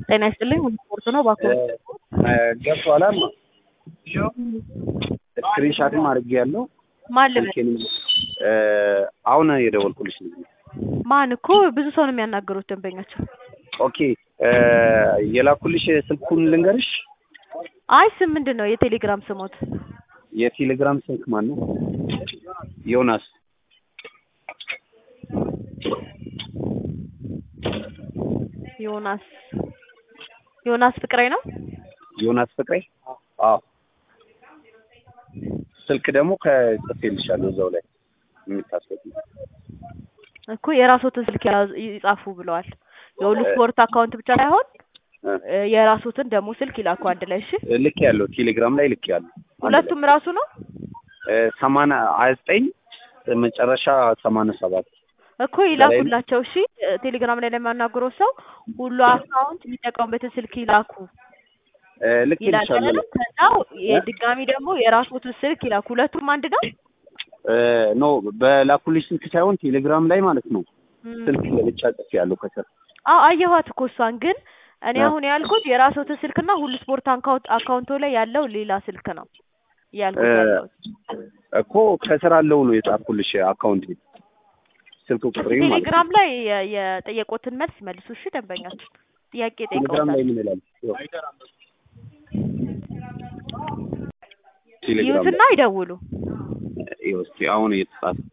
ጤና ይስጥልኝ ሁሉ ስፖርት ነው እባክዎ ገብቷል አማ ስክሪንሻትም አድርጌያለሁ ማን ልበል ስልኬንም አሁን የደወልኩልሽ ልጅ ነኝ ማን እኮ ብዙ ሰው ነው የሚያናገሩት ደንበኛቸው ኦኬ የላኩልሽ ስልኩን ልንገርሽ አይ ስም ምንድን ነው የቴሌግራም ስሞት የቴሌግራም ስልክ ማን ነው ዮናስ ዮናስ ዮናስ ፍቅሬ ነው ዮናስ ፍቅሬ አዎ ስልክ ደግሞ ከጽፌልሻለሁ እዛው ላይ የምታስገቢ እኮ የራስዎትን ስልክ ያዙ- ይጻፉ ብለዋል የሁሉ ስፖርት አካውንት ብቻ ሳይሆን እ የራስዎትን ደግሞ ስልክ ይላኩ አንድ ላይ እሺ ልክ ያለው ቴሌግራም ላይ ልክ ያለው ሁለቱም ራሱ ነው ሰማንያ ሀያ ዘጠኝ መጨረሻ ሰማንያ ሰባት እኮ ይላኩላቸው እሺ እ ቴሌግራም ላይ ለሚያናግረው ሰው ሁሉ አካውንት የሚጠቀሙበትን ስልክ ይላኩ ልክ ይላል ይልሻለሁ አይደል? ከዛ የድጋሚ ደግሞ የራስዎትን ስልክ ይላኩ ሁለቱም አንድ ነው ኖ በላኩልሽ ስልክ ሳይሆን ቴሌግራም ላይ ማለት ነው እም። ስልክ ለብቻ ጽፌ ያለው ከስር አዎ አየኋት እኮ እሷን ግን እኔ አ። አሁን ያልኩት የራስዎትን ስልክና ሁሉ ስፖርት አካውንት አካውንቶ ላይ ያለው ሌላ ስልክ ነው ያልኩት እ ያለሁት እኮ ከስር አለው ነው የጻፍኩልሽ አካውንት ስልክ ቁጥሬ ማለት ነው ቴሌግራም ላይ የ- የጠየቁትን መልስ መልሱ እሺ ደንበኛችን ጥያቄ ቴሌግራም ላይ ጠይቀውታል ምን ይላል ይኸው። ቴሌግራም ይዩትና ላይ ይደውሉ ይኸው እስኪ አሁን እየተጻፈ